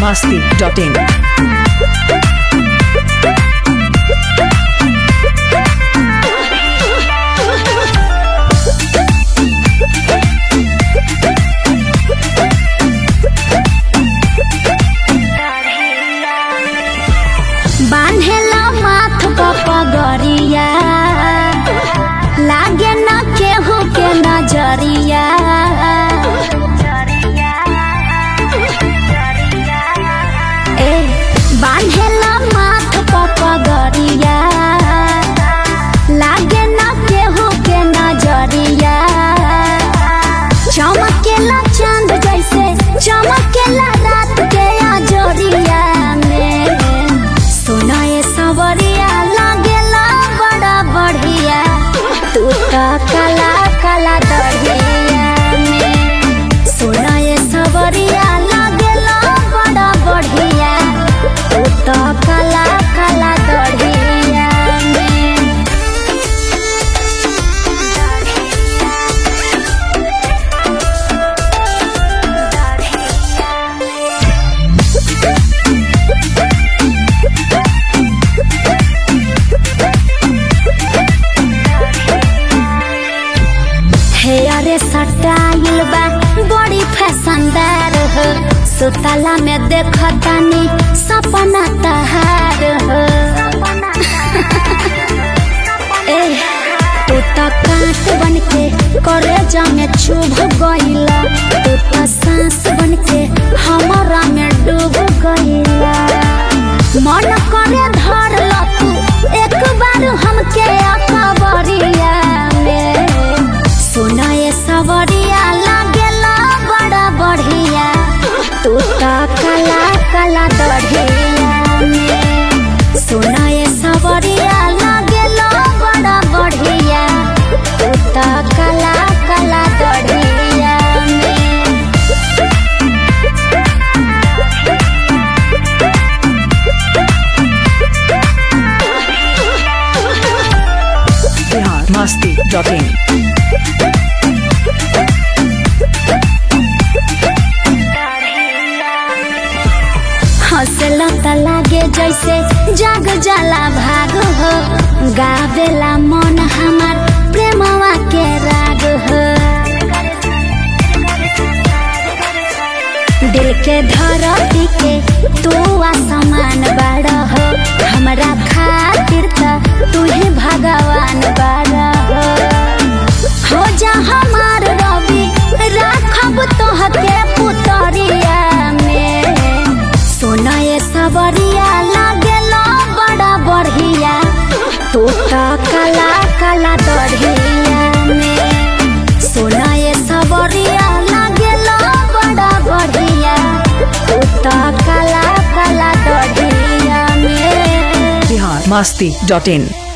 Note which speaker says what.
Speaker 1: masti.in.
Speaker 2: बांधेला माथ पर पगरिया लागे न केहू के नजरिया ए बांधेला माथ पर पगरिया लागे न केहू के नजरिया चमकेला चांद जैसे चमकेला रात के अजोरिया में सोना ये सवरिया लागेला बड़ा बढ़िया तू तो काला काला दरिया में सोना ये सवरिया लागेला बड़ा बढ़िया तू तो काला काला दरिया में हेयर सटाइल बा बड़ी फैशनदार हो सुतला में देखतानी सपना तहार हो ए तू तो कांट बन के करे जामे चुभ गईला तू तो सांस बन के हमारा में डूब गईला मन करे धर ला तू एक बार हमके अखबरिया में सोना ये सवरिया लागेला बड़ा बढ़िया तू तो काला काला दढ़िया में सोना ये सवरिया लागेला बड़ा बढ़िया तू तो काला काला दढ़िया में
Speaker 1: Bihar masti.in.
Speaker 2: हंसला त लागे जैसे जाग जाला भाग हो गावेला मन हमार प्रेमवा के राग हो दिल के धरती के तू आसमान बाड़ हो हमरा खातिर त तू ही भगवान बाड़ हो हो जा हमार रवि राखब तोहके पुतरिया में सोना ये सबरिया लागेला बड़ा बढ़िया तू तो काला काला दढ़िया में सोना ये सबरिया लागेला बड़ा बढ़िया तू तो काला काला दढ़िया में
Speaker 1: Bihar masti.in.